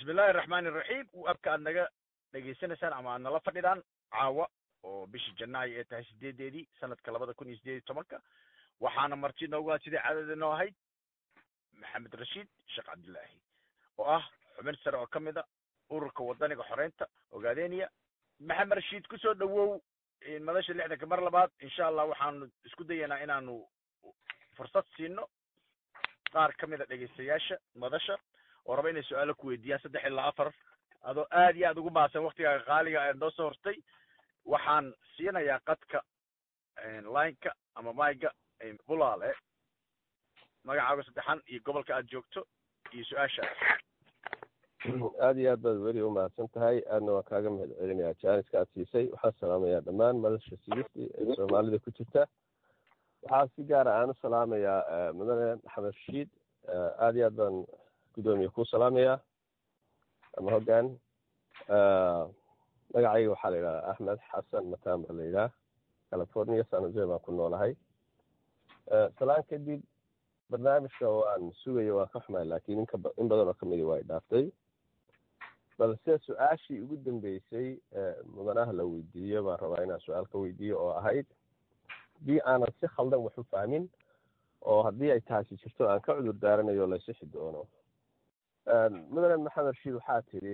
bismillahi araxmaani iraxiim abka aad naga dhegaysanaysaan ama aad nala fadhidaan caawa oo bishii janaayo ee tahay sideedeedii sanadka labada kun iyo sideed iyo tobanka waxaana marti noogu aad sidai caadada noo ahayd maxamed rashiid sheekh cabdillaahi oo ah xubin sare oo ka mid a ururka wadaniga xoreynta ogaadeniya maxamed rashiid kusoo dhawow madasha lixdanka mar labaad insha allah waxaanu isku dayaynaa inaanu fursad siino qaar ka mid a dhegaystayaasha madasha oo raba inay su-aalo ku weydiiyaan saddex ilaa afar adoo aad iyo aad ugu mahadsan waktigaaga qaaliga aad noo soo hortay waxaan siinayaa qadka lineka ama mayga bulaale magacaaga saddexan iyo gobolka aad joogto iyo su-aashaas aada iyo aad baad weli umahadsan tahay aadna waan kaaga mahad celinayaa jaaniska aad siisay waxaan salaamayaa dhammaan madasha sigista ee soomaalida ku jirta waxaa si gaara aan u salaamayaa mudane maxamed rashiid aada iyo aad baan guddoomiye kuu salaamayaa ama hoggaan magacayga waxaa la yidhahdaa axmed xasan matan baa la yidhaha california san jose baan ku noolahay salaan kadib barnaamijka waan sugaya waan ka xumaay laakiin inka in badan oo kamidi waa dhaaftay balse su-aashii ugu dambeysay mudanaha la weydiiyo baan rabaa inaan su-aal ka weydiiyo oo ahayd haddii aanan si khaldan wax u fahmin oo haddii ay taasi jirto aan ka cudur daaranayo la sixi doono mudane maxamed rashiid waxaa tidhi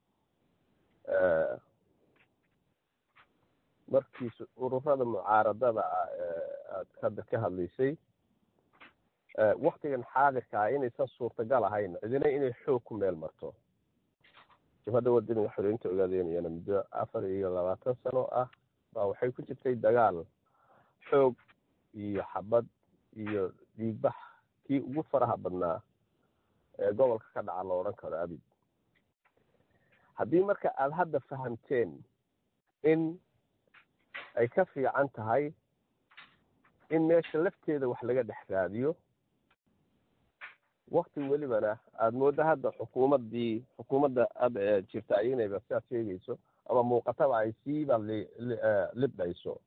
markii ururada mucaaradada ah aad hadda ka hadlaysay waktigan xaadirka ah inaysan suurtagal ahayn cidina inay xoog ku meel marto jabhadda wadaniga xoreynta ogaadeynayana muddo afar iyo labaatan sano ah baa waxay ku jirtay dagaal xoog iyo xabad iyo dhiigbax kii ugu faraha badnaa ee gobolka ka dhaca la odhan karo abid haddii marka aada hadda fahamteen in ay ka fiican tahay in meesha lafteeda wax laga dhex raadiyo wakti welibana aada mooddo hadda xukuumaddii xukuumadda hadda ee jirta ayaynayba sidaad sheegayso ama muuqataba ay siiba li libdhayso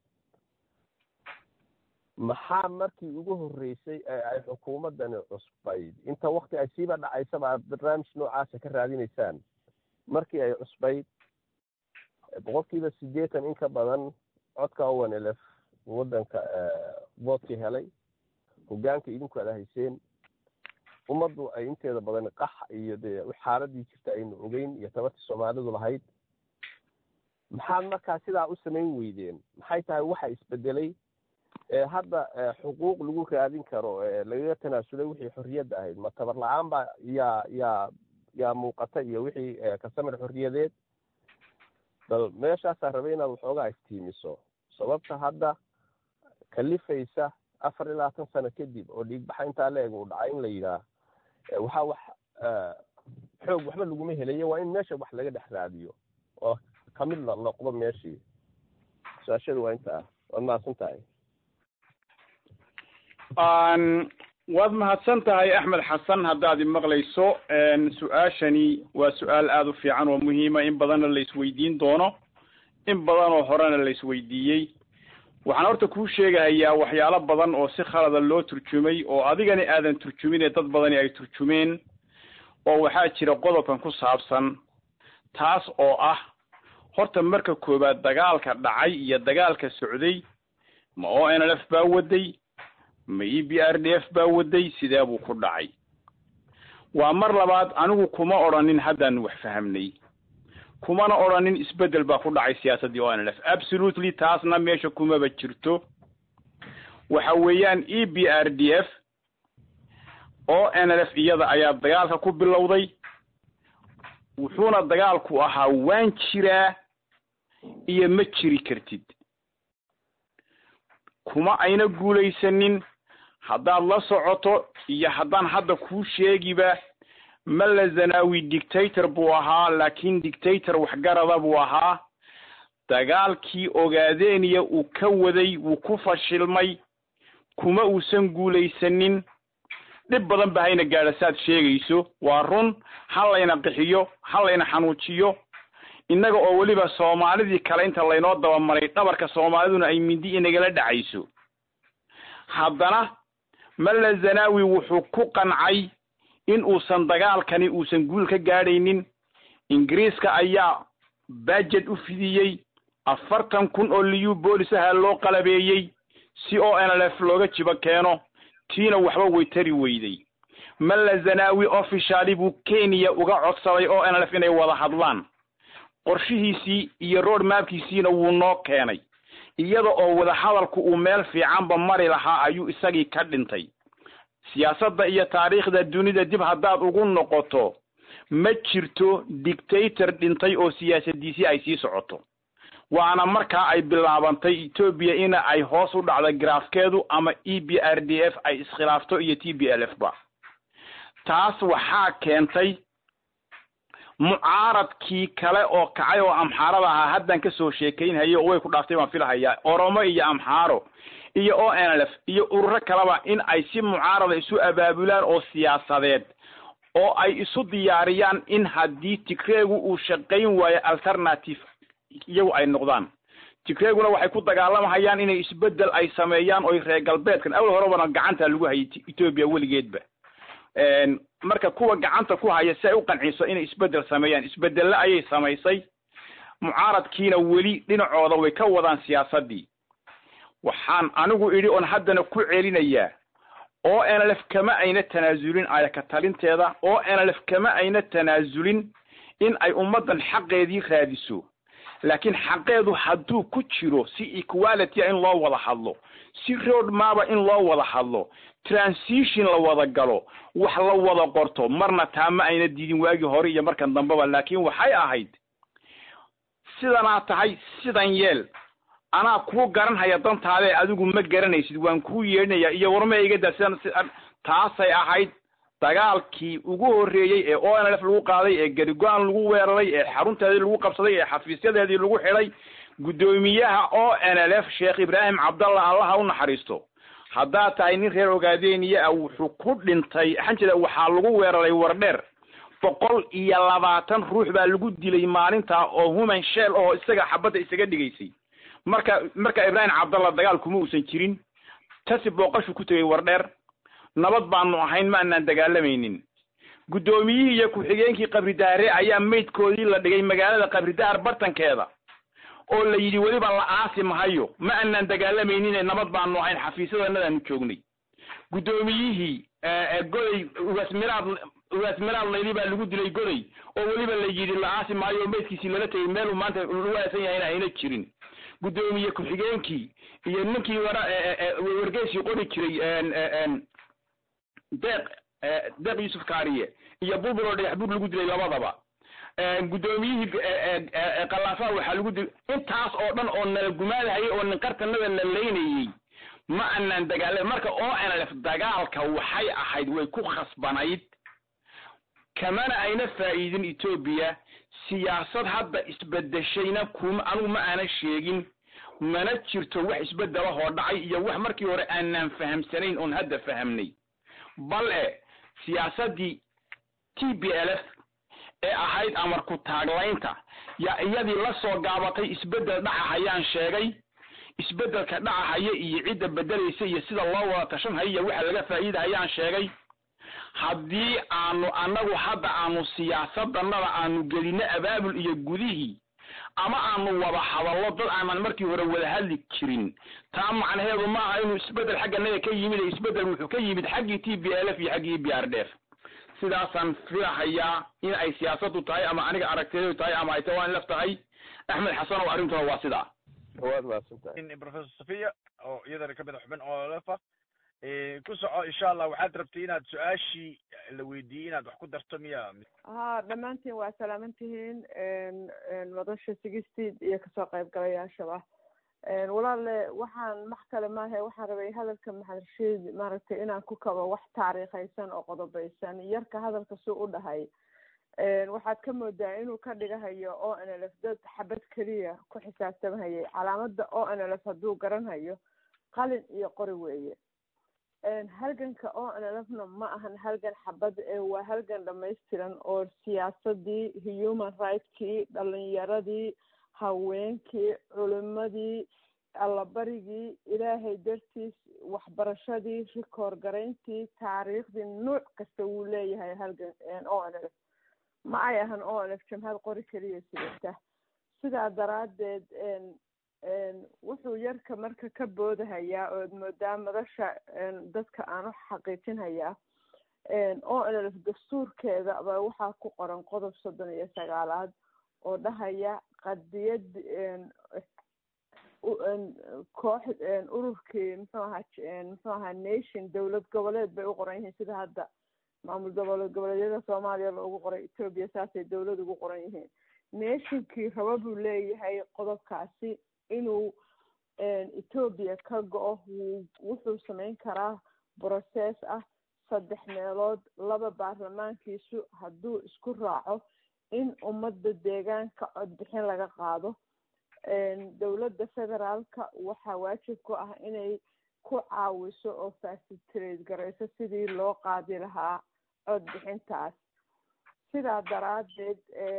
maxaa markii ugu horreysay ee ay xukuumaddani cusbayd inta wakti ay siiba dhacaysaba aad barnaamij noocaasa ka raadinaysaan markii ay cusbayd boqolkiiba siddeetan in ka badan codka owen elef waddanka voodkii helay hoggaanka idinku ada hayseen ummaddu ay inteeda badan qax iyo dee xaaladii jirta aynu ogeyn iyo tabartii soomaalidu lahayd maxaad markaa sidaa u samayn weydeen maxay tahay waxa isbedelay ee hadda xuquuq lagu raadin karo ee lagaga tanaasulay wixii xorriyadda ahayd ma tabar la-aan baa yaa yaa yaa muuqata iyo wixii kasamir xorriyadeed bal meeshaasaa rabay inaad waxoogaa iftiimiso sababta hadda kalifaysa afar iyo labaatan sano kadib oo dhiigbaxa intaa la eg uu dhacay in la yidhaah waxaa wax xoog waxba laguma helayo waa in meesha wax laga dhex raadiyo oo kamid la noqdo meeshii su-aashadu waa intaa waad mahadsan tahay waad mahadsan tahay axmed xasan haddaad imaqlayso su-aashani waa su-aal aada u fiican oo muhiima in badanna la isweydiin doono in badan oo horena la isweydiiyey waxaan horta kuu sheegahayaa waxyaalo badan oo si khalada loo turjumay oo adigani aadan turjumin ee dad badani ay turjumeen oo waxaa jira qodobkan ku saabsan taas oo ah horta marka koowaad dagaalka dhacay iyo dagaalka socday ma o n l f baa waday ma e b r d f baa waday sidee buu ku dhacay waa mar labaad anigu kuma odhanin haddaan wax fahamnay kumana odhanin isbeddel baa ku dhacay siyaasaddii o n l f absolutely taasna meesha kumaba jirto waxa weeyaan e b r d f o n l f iyada ayaa dagaalka ku bilowday wuxuuna dagaalku ahaa waan jiraa iyo ma jiri kartid kuma ayna guulaysanin haddaad la socoto iyo haddaan hadda kuu sheegiba malla zanawi dictator buu ahaa laakiin dictator waxgarada buu ahaa dagaalkii ogaadeniya uu ka waday wuu ku fashilmay kuma uusan guulaysanin dhib badan ba hayna gaadha saad sheegayso waa run ha layna qixiyo ha layna xanuujiyo innaga oo weliba soomaalidii kale inta laynoo dabamaray dhabarka soomaaliduna ay mindi inagala dhacayso haddana malla zanawi wuxuu ku qancay in uusan dagaalkani uusan guul ka gaadhaynin ingiriiska ayaa budget u fidiyey afartan kun oo liyu boolisaha loo qalabeeyey si o n l f looga jibo keeno tiina waxba way tari weyday malla zanawi officiali buu kenya uga codsaday o n l f inay wada hadlaan qorshihiisii iyo road mapkiisiina wuu noo keenay iyada oo wadahadalku uu meel fiicanba mari lahaa ayuu isagii ka dhintay siyaasadda iyo taariikhda dunida dib haddaad ugu noqoto ma jirto dictator dhintay oo siyaasadiisii ay sii socoto waana markaa ay bilaabantay etoobiya ina ay hoos u dhacda garaafkeedu ama e b r d f ay iskhilaafto iyo t b l f ba taas waxaa keentay mucaaradkii kale oo kacay oo amxaarada ahaa haddaan kasoo sheekaynhayo oo way ku dhaaftay baan filahayaa oromo iyo amxaaro iyo o n l f iyo ururo kaleba in ay si mucaarada isu abaabulaan oo siyaasadeed oo ay isu diyaariyaan in haddii tigreegu uu shaqayn waayo alternative iyagu ay noqdaan tigreeguna waxay ku dagaalamahayaan inay isbedel ay sameeyaan oy reer galbeedkan awal horebana gacanta lagu hayay etoobiya weligeedba marka kuwa gacanta ku haya si ay u qanciso inay isbedel sameeyaan isbedelle ayay samaysay mucaaradkiina weli dhinacooda way ka wadaan siyaasaddii waxaan anigu idhi oon haddana ku celinayaa o n l f kama ayna tanaasulin ayaka talinteeda o n l f kama ayna tanaasulin in ay ummaddan xaqeedii raadiso laakiin xaqeedu hadduu ku jiro si equalitya in loo wada hadlo si road maba in loo wada hadlo transition la wada galo wax la wada qorto marna taa ma ayna diidin waagii hore iyo markan dambeba laakiin waxay ahayd sidanaa tahay sidan yeel anaa kuu garanhaya dantaadee adigu ma garanaysid waan kuu yeedhinaya iyo warma igada sidan sidan taasay ahayd dagaalkii ugu horreeyey ee o n l f lagu qaaday ee garigo-an lagu weeraray ee xarunteedii lagu qabsaday ee xafiisyadeedii lagu xidhay guddoomiyaha o n l f sheekh ibraahim cabdallah allaha u naxariisto haddaad tahay nin reer ogaadeniya ah wuxuu ku dhintay xanjida waxaa lagu weeraray wardheer boqol iyo labaatan ruux baa lagu dilay maalintaa oo human shell oo isaga xabadda isaga dhigaysay marka marka ibraahim cabdallah dagaal kuma uusan jirin tasi booqashu ku tegay wardheer nabad baanu ahayn ma anaan dagaalamaynin guddoomiyihii iyo ku-xigeenkii qabridaare ayaa maydkoodii la dhigay magaalada qabridaar bartankeeda oo la yidhi weliba la aasi mahayo ma anaan dagaalamaynin nabad baanu ahayn xafiisyadanadaanu joognay guddoomiyihii goday ugaasmiraad ugaasmiraad layli baa lagu dilay goday oo weliba la yidhi la aasi maayo oo maydkiisii lala tegay meeluu maanta lagu aasan yahayna ayna jirin guddoomiye ku-xigeenkii iyo ninkii wara wargeysii qori jiray deeq deeq yuusuf kaariye iyo bulbul oo dhagax bur lagu dilay labadaba guddoomiyihii kalaafaha waxaa lagu dilay intaas oo dhan oo nala gumaadahayay oo ninqartanada la leynayey ma anaan dagaala marka o n l f dagaalka waxay ahayd way ku khasbanayd kamana ayna faa'iidin etoobiya siyaasad hadda isbedeshayna kuma anigu ma aanan sheegin mana jirto wax isbedelahoo dhacay iyo wax markii hore aanaan fahamsanayn oon hadda fahamnay bal e siyaasaddii t b l f ee ahayd amarku taaglaynta yaa iyadii la soo gaabatay isbedel dhacahayaan sheegay isbedelka dhacahaya iyo cidda bedelaysa iyo sida loo wada tashanhaya iyo waxa laga faa'iidahayaan sheegay haddii aanu annagu hadda aanu siyaasadannada aanu gelinno abaabul iyo gudihii ama aanu wada hadallo dad aanan markii hore wada hadli jirin taa macnaheedu maaha inuu isbedel xagganaga ka yimid ee isbedel wuxuu ka yimid xaggii t b l f iyo xaggii b r d f sidaasaan filahayaa in ay siyaasaddu tahay ama aniga aragtideedu tahay ama ay tawaan laf tahay axmed xasan oo arrintuna waa sidaa waad mahadsantahay in professor safiya oo iyadana kamid a xubin oo lefa ku soco insha allah waxaad rabtay inaad su-aashii la weydiiyey inaad wax ku darto miya ha dhammaantiin waa salaaman tihiin madasha sigistiid iyo kasoo qaybgalayaashaba walaale waxaan max kale maahe waxaan rabay hadalka maxamed rashiid maaragtay inaan ku kabo wax taariikhaysan oo qodobaysan yarka hadalka suu u dhahay waxaad ka moodaa inuu ka dhigahayo o n l f dad xabad keliya ku xisaabtamhayay calaamada o n l f hadduu garanhayo qalin iyo qori weeye halganka o n l f na ma ahan halgan xabad ee waa halgan dhamaystiran oo siyaasadii human rightskii dhalinyaradii haweenkii culimadii allabarigii ilaahay dartiis waxbarashadii rikoor garayntii taariikhdii nuuc kasta wuu leeyahay halgan o n l f ma ay ahan o n f jamhad qori keliya sidata sidaa daraaddeed wuxuu yarka marka ka boodahayaa ood moodaa madasha dadka aan u xaqiijinhayaa o n f dastuurkeeda ba waxaa ku qoran qodob soddon iyo sagaalaad oo dhahaya qadiyad koox ururkii muxuu ahaa muxuu ahaa nation dowlad goboleed bay u qoran yihiin sida hadda maamul dowlad goboleedyada soomaaliya loogu qoray etoobiya saasay dowlad ugu qoran yihiin nationkii raba buu leeyahay qodobkaasi inuu etoobiya ka go-o wuu wuxuu samayn karaa process ah saddex meelood laba baarlamaankiisu hadduu isku raaco in ummadda deegaanka codbixin laga qaado dowladda federaalka waxaa waajib ku ah inay ku caawiso oo facilitrate garayso sidii loo qaadi lahaa codbixintaas sidaa daraaddeed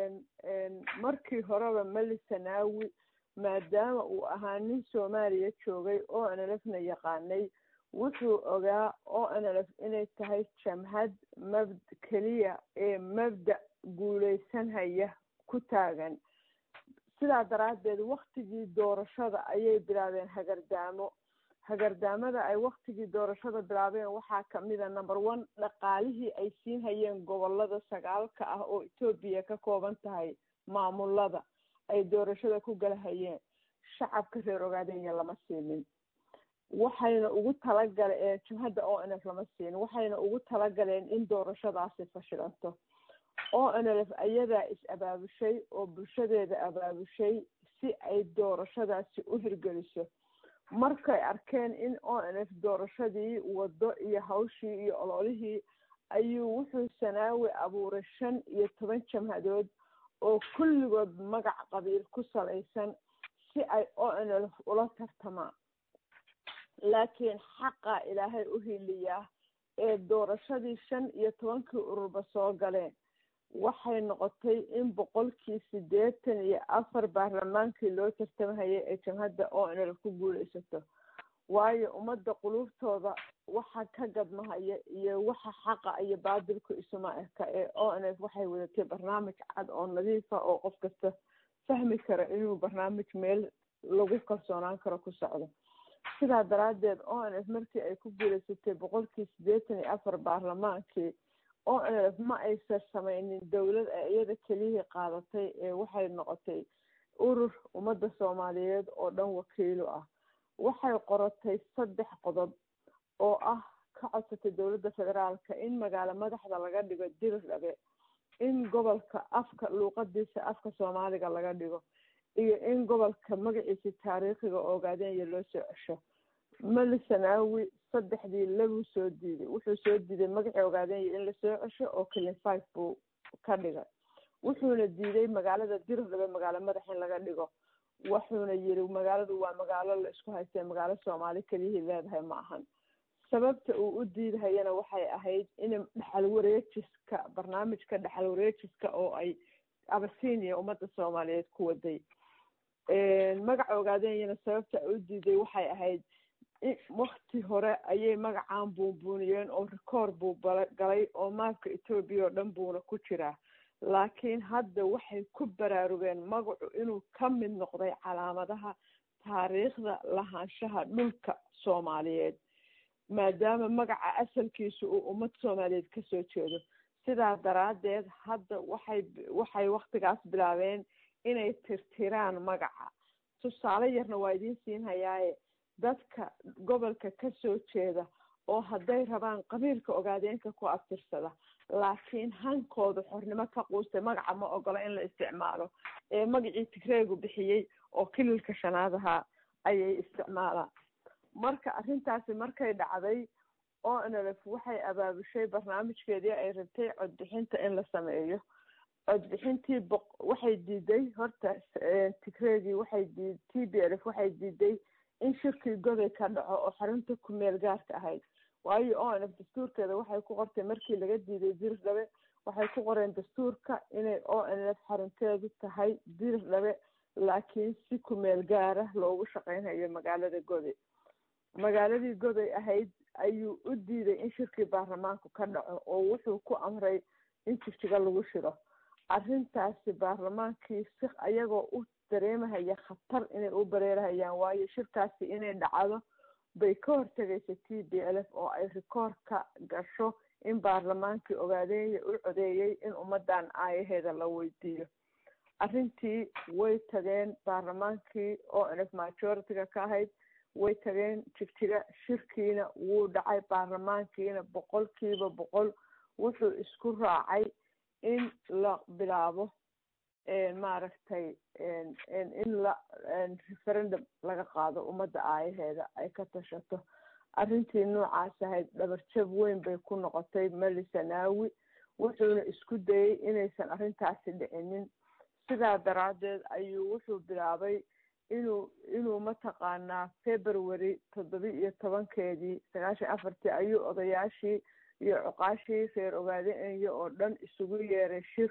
markii horeba meli sanaawi maadaama uu ahaa nin soomaaliya joogay o n l f na yaqaanay wuxuu ogaa o n l f inay tahay jamhad mabd keliya ee mabda guuleysanhaya ku taagan sidaa daraaddeed waktigii doorashada ayay bilaabeen hagardaamo hagardaamada ay waktigii doorashada bilaabeen waxaa kamida number one dhaqaalihii ay siin hayeen gobolada sagaalka ah oo etoobiya ka kooban tahay maamulada ay doorashada ku galahayeen shacabka reer ogaadenya lama siinin waxayna ugu talagaleen jumhadda o n f lama siinin waxayna ugu talagaleen in doorashadaasi fashilanto o n l f ayadaa is abaabushay oo bulshadeeda abaabushay si ay doorashadaasi u hirgeliso markay arkeen in o n f doorashadii wado iyo hawshii iyo ololihii ayuu wuxuu sanaawi abuuray shan iyo toban jamhadood oo kulligood magac qabiil ku salaysan si ay o n l f ula tartamaan laakiin xaqa ilaahay u hiliyaa ee doorashadii shan iyo tobankii ururba soo galeen waxay noqotay in boqolkii siddeetan iyo afar baarlamaankii loo tartamahayay ee jamhadda o n l ku guuleysato waayo ummadda quluubtooda waxa ka gadmahaya iyo waxa xaqa iyo baadilku isuma eka ee o n f waxay wadatay barnaamij cad oo nadiifa oo qof kasta fahmi kara inuu barnaamij meel lagu kalsoonaan karo ku socdo sidaa daraaddeed o n f markii ay ku guuleysatay boqolkii siddeetan iyo afar baarlamaankii o n f ma aysan samaynin dowlad ay iyada keliyihii qaadatay ee waxay noqotay urur ummadda soomaaliyeed oo dhan wakiilo ah waxay qoratay saddex qodob oo ah ka codsatay dowladda federaalka in magaalo madaxda laga dhigo dirdhabe in gobolka afka luuqadiisa afka soomaaliga laga dhigo iyo in gobolka magaciisa taariikhiga ogaadenya loo soo cesho mali sanaawi saddexdii labuu soo diiday wuxuu soo diiday magacii ogaadenya in lasoo cesho oo kelin five buu ka dhigay wuxuuna diiday magaalada dirdhabe magaalo madax in laga dhigo wuxuuna yiri magaaladu waa magaalo la isku haystee magaalo soomaali keliyihii leedahay ma ahan sababta uu u diidahayana waxay ahayd in dhexal wareejiska barnaamijka dhexal wareejiska oo ay abasinia ummadda soomaaliyeed ku waday magaca ogaadenyana sababta u diiday waxay ahayd wakti hore ayay magacaan buunbuuniyeen oo record buu galay oo maabka etoobiya oo dhan buuna ku jiraa laakiin hadda waxay ku baraarugeen magacu inuu ka mid noqday calaamadaha taariikhda lahaanshaha dhulka soomaaliyeed maadaama magaca asalkiisu uu ummad soomaaliyeed kasoo jeedo sidaa daraaddeed hadda waxay waxay waktigaas bilaabeen inay tirtiraan magaca tusaale yarna waa idiin siin hayaaye dadka gobolka kasoo jeeda oo hadday rabaan qabiilka ogaadeenka ku abtirsada laakiin hankooda xornimo ka quustay magaca ma ogola in la isticmaalo ee magacii tigreegu bixiyey oo kililka shanaad ahaa ayay isticmaalaan marka arrintaasi markay dhacday o n l f waxay abaabushay barnaamijkeedii ay rabtay codbixinta in la sameeyo codbixintii boq waxay diiday horta tigreegii waxay dii t b l f waxay diiday in shirkii goday ka dhaco oo xarunta kumeel gaarka ahayd waayo o n f dastuurkeeda waxay ku qortay markii laga diiday dirdhabe waxay ku qoreen dastuurka inay o n f xarunteedu tahay dirdhabe laakiin si kumeel gaara loogu shaqeynhayo magaalada goday magaaladii goday ahayd ayuu u diiday in shirkii baarlamaanku ka dhaco oo wuxuu ku amray in jigjiga lagu shiro arrintaasi baarlamaankii si ayagoo u dareemahaya khatar inay u bareerahayaan waayo shirkaasi inay dhacdo bay ka hortegaysa t b l f oo ay rikoor ka gasho in baarlamaankii ogaadeeya u codeeyey in ummadan aayaheeda la weydiiyo arrintii way tageen baarlamaankii oo nf majority-ga ka ahayd way tageen jigjiga shirkiina wuu dhacay baarlamaankiina boqolkiiba boqol wuxuu isku raacay in la bilaabo maaragtay in la referendum laga qaado ummadda aayaheeda ay ka tashato arrintii noocaas ahayd dhabarjab weyn bay ku noqotay meli sanaawi wuxuuna isku dayey inaysan arrintaasi dhicinin sidaa daraaddeed ayuu wuxuu bilaabay inuu inuu mataqaanaa february toddoba iyo tobankeedii sagaashan afartii ayuu odayaashii iyo cuqaashii reer ogaadeenyo oo dhan isugu yeeray shir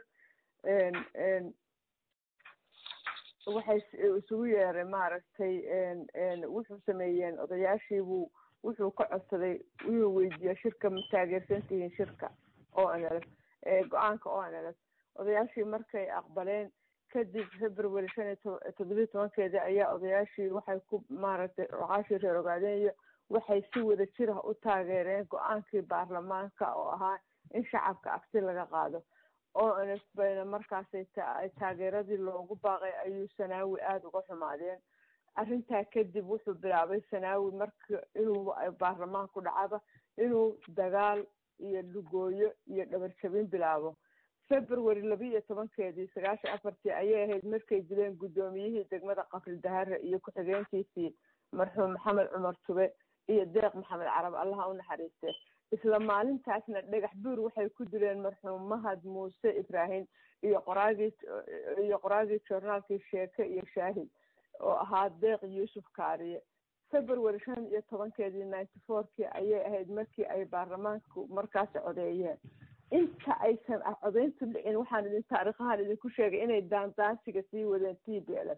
waxay isugu yeeray maaragtay wuxuu sameeyeen odayaashiibuu wuxuu ka codsaday inuu weydiiyo shirka ma taageersantihiin shirka o n l f go-aanka o n l f odayaashii markay aqbaleen kadib february shan iyo toddobiyi tobankeedii ayaa odayaashii waxay ku maaragtay cuqaashii reer ogaadeeyo waxay si wada jir ah u taageereen go-aankii baarlamaanka oo ahaa in shacabka abti laga qaado o n f bayna markaasay taageeradii loogu baaqay ayuu sanaawi aada uga xumaadeen arrintaa kadib wuxuu bilaabay sanaawi marka inuu baarlamaanku dhacaba inuu dagaal iyo dhugooyo iyo dhabarjabin bilaabo february laba iyo tobankeedii sagaashan afartii ayay ahayd markay dileen guddoomiyihii degmada qafri dahare iyo ku-xigeenkiisii marxuum maxamed cumar tube iyo deeq maxamed carab allaha u naxariiste isla maalintaasna dhagax buur waxay ku dileen marxuum mahad muuse ibraahim iyo qoraagii iyo qoraagii joornaalkii sheeke iyo shaahid oo ahaa deeq yuusuf kaariye february shan iyo tobankeedii ninety fourkii ayay ahayd markii ay baarlamaanku markaasi codeeyeen inta aysan codeyntu dhicin waxaan idin taariikhahan idinku sheegay inay daandaansiga sii wadeen t b l f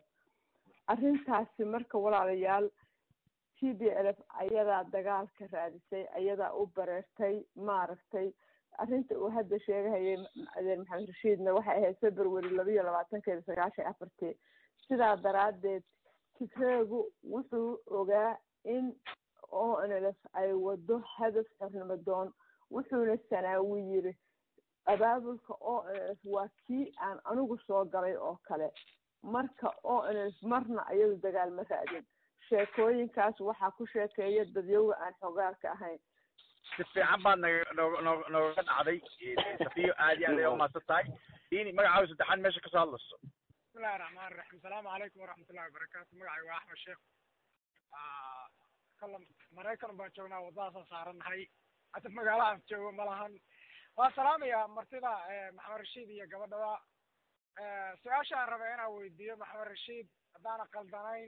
arrintaasi marka walaalayaal t b l f ayadaa dagaalka raadisay ayadaa u bareertay maaragtay arrinta uu hadda sheegahayay adeer maxamed rashiidna waxay ahayd february laba iyo labaatankeeda sagaashan afartii sidaa daraaddeed tigreegu wuxuu ogaa in o n l f ay wado hadaf xornimo doon wuxuuna sanaawi yiri abaabulka o n l f waa kii aan anigu soo galay oo kale marka o n l f marna ayadu dagaal ma raadin sheekooyinkaas waxaa ku sheekeeya dadyowga aan xogaalka ahayn si fiican baad naga nog nog nooga dhacday safiyo aad iyo aad ay umahadsan tahay ini magacaaga saddexaad meesha kasoo hadlayso bismillahi raxmaan raxiim asalaamu calaykum waraxmatullahi wabarakaatu magacay waa axmed sheekh kala maraykan baan joognaa waddadaasaan saarannahay hata magaalahaan joogo ma lahan waan salaamayaa martida maxamed rashiid iyo gabadhaba su-aashaan raba inaan weydiiyo maxamed rashiid haddaana qaldanayn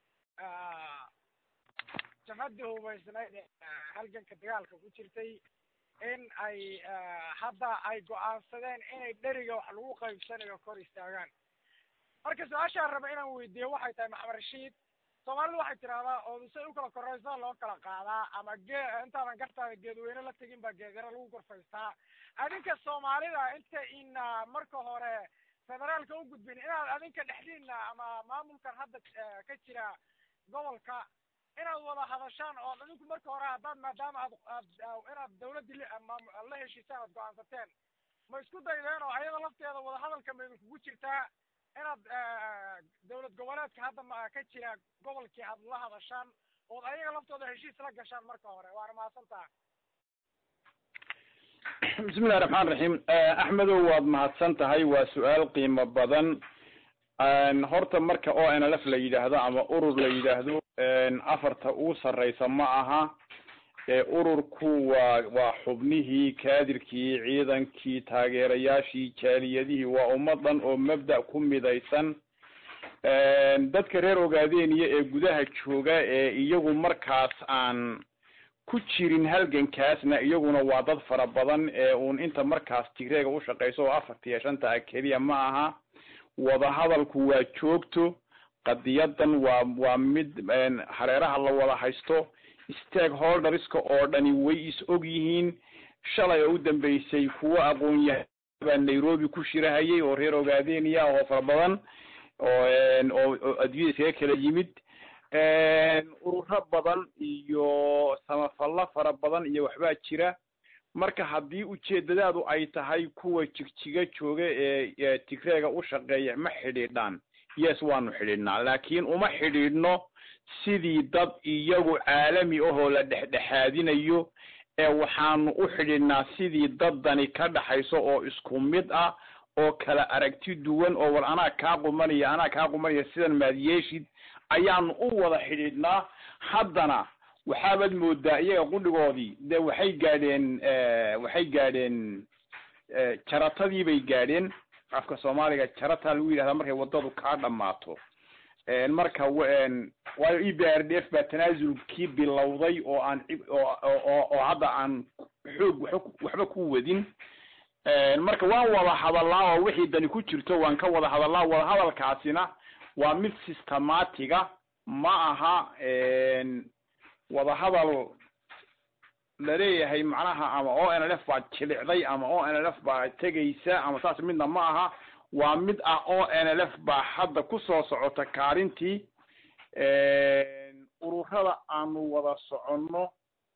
jabhaddii hubaysnayd halganka dagaalka ku jirtay in ay hadda ay go-aansadeen inay dheriga wax lagu qaybsanayo kor istaagaan marka su-aashaan raba inaan weydiiyo waxay tahay maxamed rashiid soomaalidu waxay tidhahdaa oodusay u kala koraysaa loo kala qaadaa ama gee intaadan gartaada geedweyne la tegin baa geedyaro lagu korfaystaa adinka soomaalida inta ina marka hore federaalka u gudbin inaad adinka dhexdiina ama maamulkan hadda ka jira gobolka inaad wada hadashaan oo adinku marka hore haddaad maadaama aad aad inaad dawladdii la heshiisaan aad go-aansateen ma isku daydeen oo ayada lafteeda wadahadalka ma idinkugu jirtaa inaad dawlad goboleedka hadda ma ka jira gobolkii aad la hadashaan ood ayaga laftooda heshiis la gashaan marka hore waana mahadsan taha bismillahi raxmaan raxiim axmedow waad mahadsan tahay waa su-aal qiimo badan horta marka o n l f la yidhaahdo ama urur la yidhaahdo afarta uu sarreysa ma aha ururku waa waa xubnihii kaadirkii ciidankii taageerayaashii jaaliyadihii waa ummadan oo mabda' ku midaysan dadka reer ogaadeniya ee gudaha jooga ee iyagu markaas aan ku jirin halgankaasna iyaguna waa dad fara badan ee uun inta markaas tigreega u shaqeyso oo afartiiyo shanta ah keliya ma aha wadahadalku waa joogto qadiyadan waa waa mid hareeraha la wada haysto stakeholderska oo dhani way is og yihiin shalay oo u dambeysay kuwo aqoon yahay baa nairobi ku shirahayay oo reer ogaadeniya oo fara badan oo oo adduunyada iskaga kala yimid ururo badan iyo samafallo fara badan iyo waxbaa jira marka haddii ujeedadaadu ay tahay kuwa jigjiga jooga ee tigreega u shaqeeya ma xidhiidhaan yes waanu xidhiidhnaa laakiin uma xidhiidhno sidii dad iyagu caalami ahoo la dhexdhexaadinayo ee waxaanu u xidhiidhnaa sidii daddani ka dhaxayso oo isku mid ah oo kala aragti duwan oo war anaa kaa qumanaya anaa kaa qumanaya sidan maad yeeshid ayaanu u wada xidhiidhnaa haddana waxaabaad moodaa iyaga qudhigoodii dee waxay gaadheen waxay gaadheen jaratadii bay gaadheen afka soomaaliga jarataa lagu yidhahdaa markay waddadu kaa dhammaato marka waayo e b r d f baa tanaasulkii bilowday oo aan oo oo hadda aan xoog waxba ku wadin marka waan wada hadallaa oo wixii dani ku jirto waan ka wada hadallaa wada hadalkaasina waa mid systematiga ma aha wada hadal laleeyahay macnaha ama o n l f baa jilicday ama o n l f baa tegaysa ama saas midna ma aha waa mid ah o n l f baa hadda kusoo socota kaalintii ururada aanu wada soconno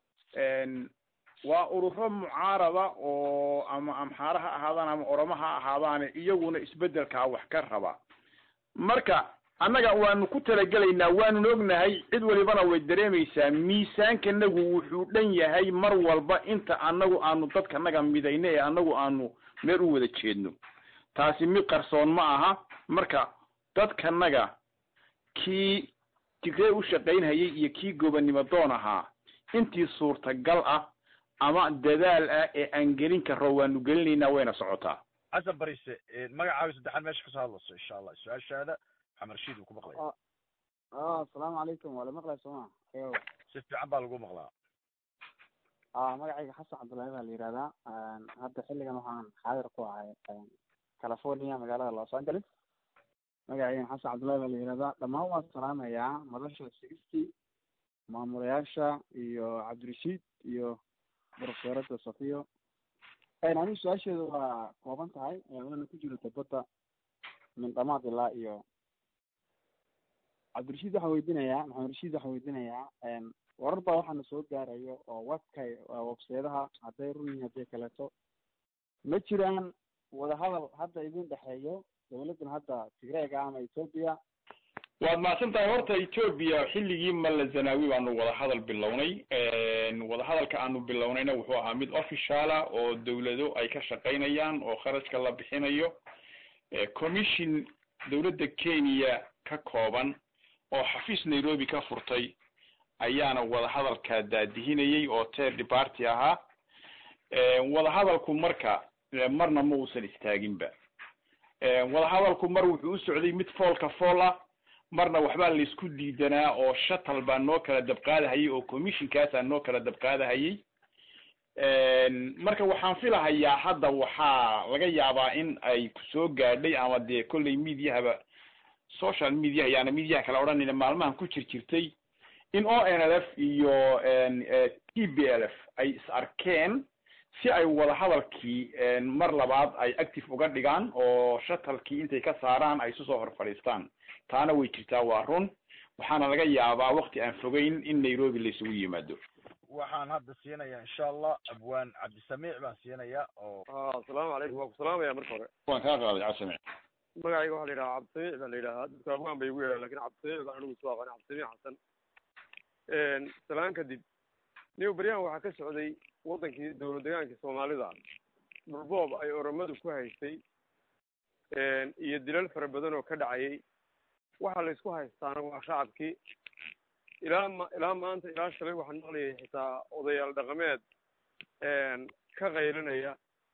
waa ururo mucaarada oo ama amxaara ha ahaadaan ama oromo ha ahaadaane iyaguna isbeddelkaa wax ka raba marka annaga waanu ku talagelaynaa waanun ognahay cid walibana way dareemaysaa miisaankanagu wuxuu dhan yahay mar walba inta annagu aanu dadkanaga midayno ee annagu aanu meel u wada jeedno taasi mid qarsoon ma aha marka dadkanaga kii tigree u shaqaynhayay iyo kii gobonnimo doon ahaa intii suurtagal ah ama dadaal ah ee aan gelin karo waanu gelinaynaa wayna socotaa xasan barise magacaaga saddexaad meesha kasoo hadlayso insha allah su-aashaada maxamed rashiid uu ku maqlaya asalaamu calaykum waa la maqlaya sooma si fiican baa lagu maqlaa a magacayga xasan cabdullaahi baa la yihahdaa hadda xilligan waxaan xaadir ku ahay california magaalada los angeles magacaygan xasan cabdullahi baa la yihahdaa dhammaan waan salaamayaa madasha sixty maamulayaasha iyo cabdirashiid iyo profesorada safiyo anigu su-aasheedu waa kooban tahay waana ku jirta badda min dhamaad ilaa iyo cabdirashiid waxaa weydiinayaa maxamed rashiid waxaa weydiinayaa warar baa waxaana soo gaarayo oo webkay webseedaha hadday run yihin hadday kaleeto ma jiraan wadahadal hadda idin dhexeeyo dawladdan hadda tigreega ama ethoopia waad mahadsan tahay horta ethoopia xilligii malla zanaawi baanu wadahadal bilownay wadahadalka aanu bilownayna wuxuu ahaa mid officiala oo dawlado ay ka shaqaynayaan oo kharashka la bixinayo commission dawladda kenya ka kooban oo xafiis nairobi ka furtay ayaana wadahadalka daadihinayay oo third party ahaa wadahadalku marka marna ma uusan istaaginba wadahadalku mar wuxuu u socday mid foolka fool ah marna waxbaa laysku diidanaa oo shatal baa noo kala dabqaadahayay oo commissionkaasaa noo kala dabqaadahayay marka waxaan filahayaa hadda waxaa laga yaabaa in ay kusoo gaadhay ama dee kolley mediahaba social media ayaana mediaha kala odhanayna maalmahan ku jir jirtay in o n l f iyo t b l f ay is arkeen si ay wadahadalkii mar labaad ay active uga dhigaan oo shatalkii intay ka saaraan ay isu soo hor fadhiistaan taana way jirtaa waa run waxaana laga yaabaa wakti aan fogeyn in nairobi la isugu yimaado waxaan hadda siinayaa insha allah abwaan cabdisamiic baan siinayaa oo asalaamu calaykum waan ku salaamaya marka hore waan kaa qaaday cabdisamiic magacayga waxaa la yidhaha cabdisamiic baa la yidhahaa dadka abwaan bay igu yeedhaan lakin cabdisamiic baan anigu isu aqaani cabdisamiic xasan salaan kadib new beryahan waxaa ka socday waddankii dowlad deegaankii soomaalida dhulboob ay oromadu ku haystay iyo dilal fara badan oo ka dhacayay waxa la isku haystaana waa shacabkii ilaa ma ilaa maanta ilaa shalay waxaan maqlayay xitaa odayaal dhaqameed ka qaylinaya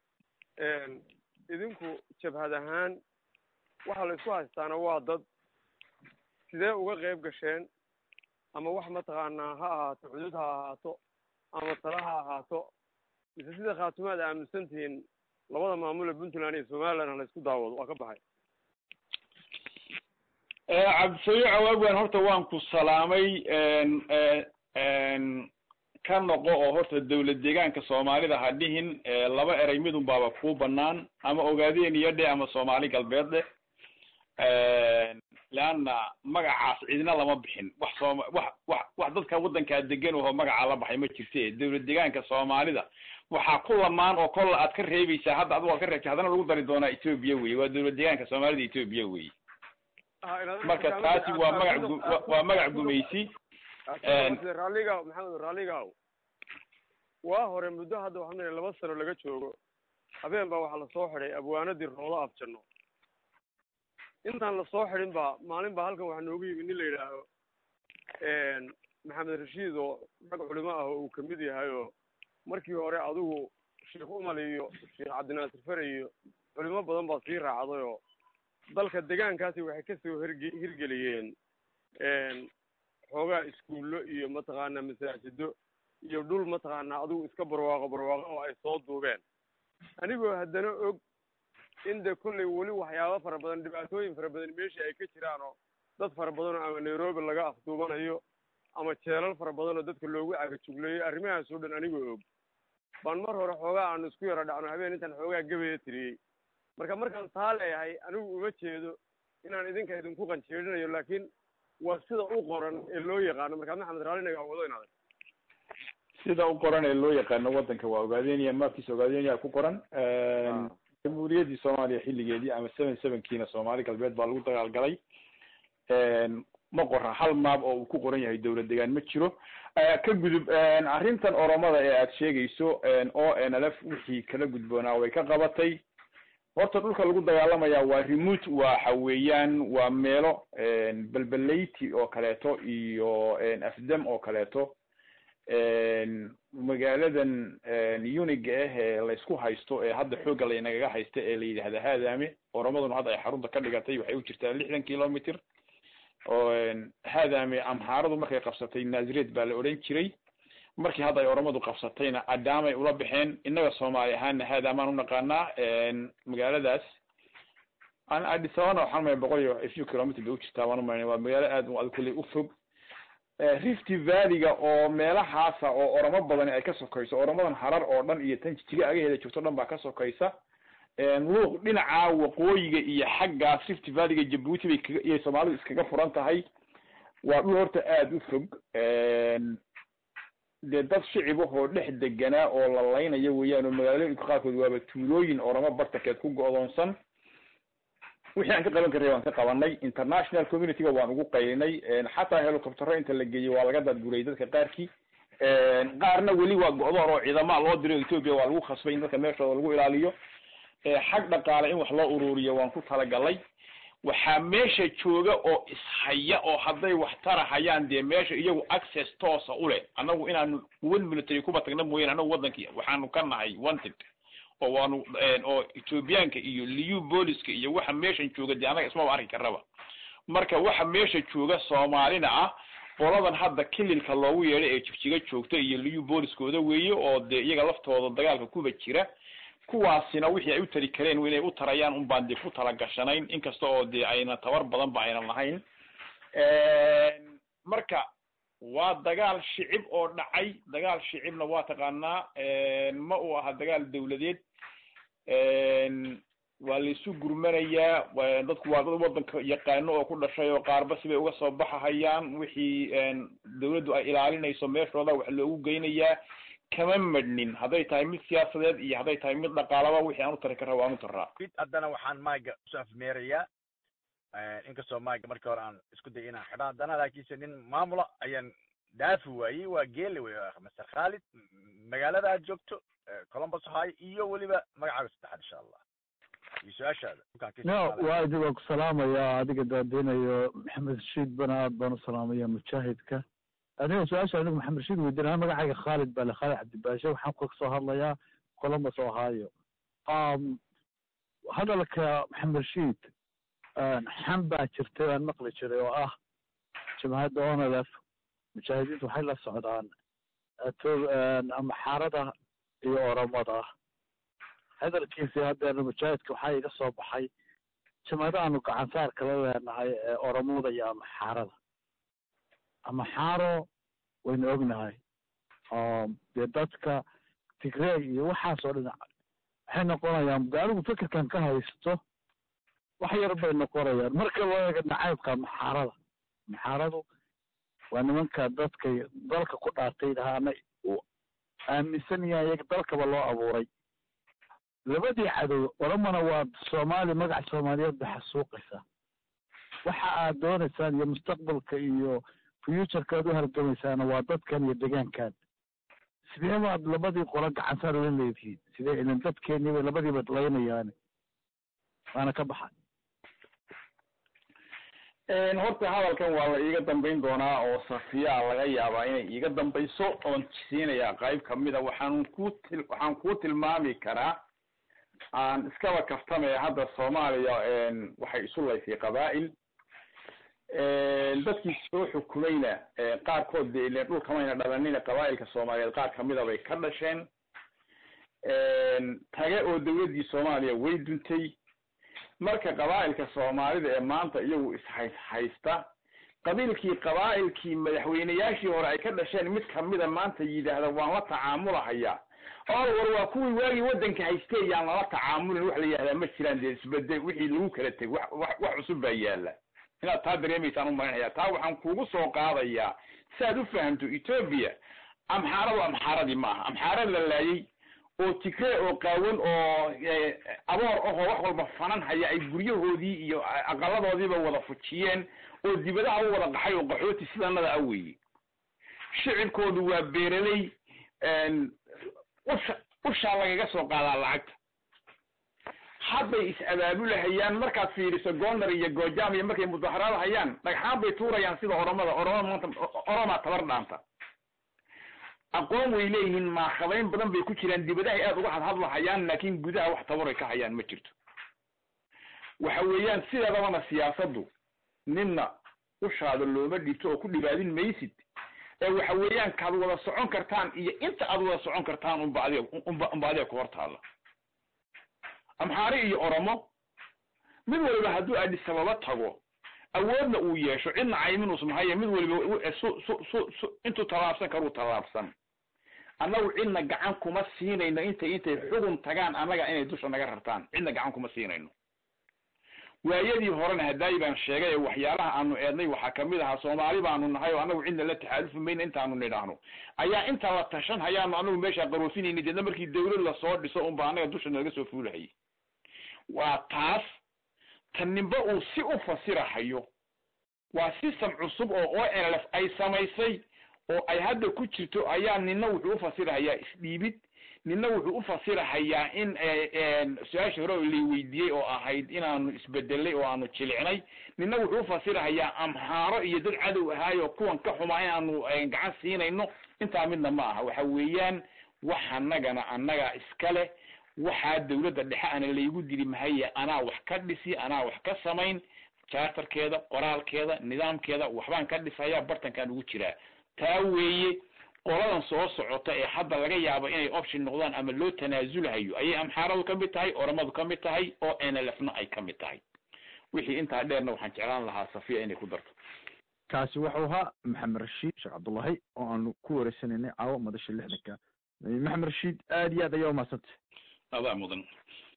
idinku jabhad ahaan waxa la isku haystaana waa dad sidee uga qayb gasheen ama wax mataqaanaa ha ahaato xuduud ha ahaato ama tala ha ahaato mise sida khaatumaad aaminsan tihiin labada maamul ee puntland iyo somaliland ha la isku daawado waa ka baxay cabdisamiic awagwan horta waan ku salaamay ka noqo oo horta dawlad deegaanka soomaalida ha dhihin laba erey midun baaba kuu banaan ama ogaadeen iyo dhe ama soomaali galbeed dhe leanna magacaas cidina lama bixin wax sooma wax wax wax dadka waddankaa degan oo magacaa la baxay ma jirte dawlad deegaanka soomaalida waxaa ku lamaan oo kolla aad ka reebaysaa hadda adigu aad ka reebtay haddana lagu dari doonaa etoobiya weye waa dawlad deegaanka soomaalida etoobiya weye marka taasi waa magac gu waa magac gumaysi raalliga maxamed raalligaw waa hore muddo hadda waxaan leeyahay laba sano laga joogo habeen baa waxaa lasoo xidhay abwaanadii roolo afjanno intaan lasoo xidhin ba maalin baa halkan waxaa noogu yimi nin la yidhaaho maxamed rashiid oo rag culimo ah oo uu kamid yahay oo markii hore adigu sheekh umal iyo sheekh cabdinaasir fere iyo culimo badan baa sii raacday oo dalka degaankaasi waxay kasoo herge hirgeliyeen xoogaa iskuullo iyo mataqaanaa masaajido iyo dhul mataqaanaa adigu iska barwaaqo barwaaqo oo ay soo duubeen anigoo haddana og in de kollay weli waxyaabo fara badan dhibaatooyin fara badan meeshii ay ka jiraan oo dad fara badan oo ama nairobi laga afduubanayo ama jeelal fara badan oo dadka loogu cagajugleeyo arrimahaas oo dhan anigoo og baan mar hore xoogaa aanu isku yaro dhacno habeen intaan xoogaa gabeya tiriyey marka markaan taa leeyahay anigu uma jeedo inaan idinka idinku qanjeedhinayo laakiin waa sida u qoran ee loo yaqaano markaa maxamed raalinaga wado inaad sida u qoran ee loo yaqaano waddanka waa ogaadeniya maabkiisa ogaadeniya ku qoran jamhuuriyaddii soomaaliya xilligeedii ama seven sevenkiina soomaali galbeed baa lagu dagaalgalay ma qora hal maab oo uu ku qoran yahay dawlad degaan ma jiro ka gudub arrintan oromada ee aad sheegayso o n l f wixii kala gudboonaa way ka qabatay horta dhulka lagu dagaalamaya waa remote waxa weeyaan waa meelo belbelayti oo kaleeto iyo afdam oo kaleeto magaaladan uniga ah ee laysku haysto ee hadda xoogga laynagaga haysta ee la yidhahda haadame oromaduna hadda ay xarunta ka dhigatay waxay u jirtaa lixdan kilometer oo haadame amhaaradu markay qabsatay nazireed baa la odhan jiray markii hadda ay oromadu qabsatayna adamay ula baxeen innaga soomaali ahaana haadamaan unaqaanaa magaaladaas an adisabana waxaan maya boqol iyo a few kilometer bay u jirtaa waan umaynay waa magaalo aad ad kulley u fog rift valleyga oo meelahaasa oo oromo badani ay ka sokayso oromadan harar oo dhan iyo tan jijiga agaheeda joogto dhan baa ka sokaysa luuq dhinaca waqooyiga iyo xaggaas rift valleyga jabuuti bay kaga iyo soomaalidu iskaga furan tahay waa dhul horta aada u fog dee dad shicib ahoo dhex deganaa oo la laynayo weeyaan oo magaalooyinka qaarkood waaba tuulooyin oromo bartankeed ku go'doonsan wixii aan ka qaban karray waan ka qabanay international communityga waan ugu qaylinay xataa helicoptero inta la geeyey waa laga dadguray dadka qaarkii qaarna weli waa go'doon oo ciidama loo diro ethoopia waa lagu khasbay in dadka meeshooda lagu ilaaliyo xag dhaqaale in wax loo ururiyo waan ku talagalay waxaa meesha jooga oo ishaya oo hadday wax tarahayaan dee meesha iyagu access toosa u leh annagu inaanu one military kuba tagna mooyane annagu waddankii waxaanu ka nahay wanted oo waanu oo ethoobiyaanka iyo liu booliska iyo waxa meeshan jooga dee annaga ismaba arki karaba marka waxa meesha jooga soomaalina ah qoladan hadda kililka loogu yeedhay ee jigjiga joogta iyo liu booliskooda weeye oo dee iyaga laftooda dagaalka kuba jira kuwaasina wixii ay u tari kareen inay u tarayaan un baan dee ku talagashanayn inkasta oo dee ayna tabar badan ba aynan lahayn marka waa dagaal shicib oo dhacay dagaal shicibna waa taqaanaa ma uu aha dagaal dawladeed waa laisu gurmanayaa dadku waa dad waddanka yaqaano oo ku dhashay oo qaarba sibay uga soo baxahayaan wixii dawladdu ay ilaalinayso meeshooda wax loogu geynayaa kama madhnin hadday tahay mid siyaasadeed iyo hadday tahay mid dhaqaalaba wixii aan u tari karra waan u taraa mid haddana waxaan maaga isu afmeerayaa inkastoo maaga markii hore aan isku day inaan xidho haddana laakiinse nin maamula ayaan dhaafi waayey waa geele wey master khalid magaalada aad joogto columbus ohio iyo weliba magacaaga saddexaad insha allah iyo su-aashaada no waa waa ku salaamayaa adiga daadeynayo maxamed rashiid bana aad baan u salaamaya mujaahidka aniga su-aasha anigu maxamed rashiid weydiinaya magacayga khaalid bale khaalid cabdibaashe waxaan ka soo hadlayaa columbus ohio hadalka maxamed rashiid xam baa jirtay aan maqli jiray oo ah jamhadda onlf mujaahidiintu waxay la socdaan amaxaarada iyo oromada hadalkiisii haddeena mujaahidka waxaa iga soo baxay jamhada aanu gacansaar kala leenahay ee oromada iyo amaxaarada amaxaaro waynu ognahay oo dee dadka tigrey iyo waxaas oo dhan waxay noqonayaan de anigu fikirkan ka haysto wax yar bay noqonayaan marka loo eego nacaybka maxaarada maxaaradu waa nimanka dadka dalka ku dhaartay dhahaana uu aaminsan yahay iyaga dalkaba loo abuuray labadii cadow oramana waa soomaali magac soomaaliyeed bay xasuuqaysaa waxa aad doonaysaan iyo mustaqbalka iyo futureka aad u halgamaysaana waa dadkan iyo degaankan sidee baad labadii qolo gacansaar la leedihiin sidee ilan dadkeenii bay labadiiba laynayaani waana ka baxay horta hadalkan waa la iiga dambayn doonaa oo safiyaa laga yaabaa inay iiga dambayso oon siinayaa qayb kamida waxaan ku til waxaan kuu tilmaami karaa aan iskaba kaftamaya hadda soomaaliya waxay isu laysay qabaa'il dadkii soo xukumayna qaarkood de ilen dhulkamayna dhalanina qabaa'ilka soomaaliyeed qaar kamida bay ka dhasheen tage oo dawladdii soomaaliya way duntay marka qabaa'ilka soomaalida ee maanta iyagu ishays haysta qabiilkii qabaa'ilkii madaxweyneyaashii hore ay ka dhasheen mid kamida maanta yidhaahda waan la tacaamulahayaa or war waa kuwii waagii waddanka haystee yaan lala tacaamulin wax la yidhahdaa ma jiraan dee isbedel wixii lagu kala teg wax wax wax cusub baa yaala inaad taa dareemaysaan u malinaya taa waxaan kugu soo qaadayaa si aad u fahamto ethoobia amxaaradu amxaaradii maaha amxaarad la laayay oo tigree oo qaawan oo aboor ahoo wax walba fanan haya ay guryahoodii iyo aqaladoodiiba wada fujiyeen oo dibadaha u wada qaxay oo qaxooti sidanada a weeye shicibkoodu waa beeraley usha ushaa lagaga soo qaadaa lacagta hadday is-abaabulahayaan markaad fiiriso gonar iyo goojam iyo markay mudaharaad hayaan dhagxaan bay tuurayaan sida oromada oromada maanta oromaa tabar dhaanta aqoon way leeyihiin maakhabayn badan bay ku jiraan dibadahay aad uga hadhadlahayaan laakin gudaha wax tabaray ka hayaan ma jirto waxa weeyaan sideedabana siyaasaddu ninna ushaada looma dhibto oo ku dhibaadin maysid ee waxa weeyaan kaad wada socon kartaan iyo inta aad wada socon kartaan unba adiga unba unba adiga ku hortaalla amxaari iyo oromo mid waliba hadduu adis ababa tago awoodna uu yeesho cidna cayminus mahaye mid waliba su su su su intuu tallaabsan karuu tallaabsan annagu cidna gacan kuma siinayno intay intay xugun tagaan annaga inay dusha naga rartaan cidna gacan kuma siinayno waayadii horena hadaayi baan sheegay ee waxyaalaha aanu eednay waxaa kamid ahaa soomaali baanu nahay oo annagu cidna la taxaalufi mayna intaanu nidhaahno ayaa inta la tashan hayaanu anagu meeshaa qaroofinayna deedna markii dawlad lasoo dhiso unba annaga dusha naga soo fuulahayay waa taas tan ninba uu si u fasirahayo waa system cusub oo o n l f ay samaysay oo ay hadda ku jirto ayaa nina wuxuu ufasirahayaa isdhiibid nina wuxuu ufasirahayaa in su-aashii hore lay weydiiyey oo ahayd inaanu isbedelay oo aanu jilicnay nina wuxuu ufasirahayaa amhaaro iyo dad cadow ahaayo kuwan ka xumaa inaanu gacan siinayno intaa midna ma aha waxa weeyaan wax anagana annagaa iska leh waxaa dawladda dhexe ana laygu diri mahaye anaa wax ka dhisi anaa wax ka samayn charterkeeda qoraalkeeda nidaamkeeda waxbaan ka dhisaya bartankaan ugu jiraa taa weeye qoladan soo socota ee hadda laga yaabo inay option noqdaan ama loo tanaasulahayo ayay amxaaradu ka mid tahay oramadu ka mid tahay oo n l f na ay ka mid tahay wixii intaa dheerna waxaan jeclaan lahaa safiya inay ku darto kaasi wuxuu ahaa maxamed rashiid sheekh cabdullahi oo aanu ku wareysanaynay caawa madasha lixdanka maxamed rashiid aad iyo aad ayaa umahadsantay adaa mudan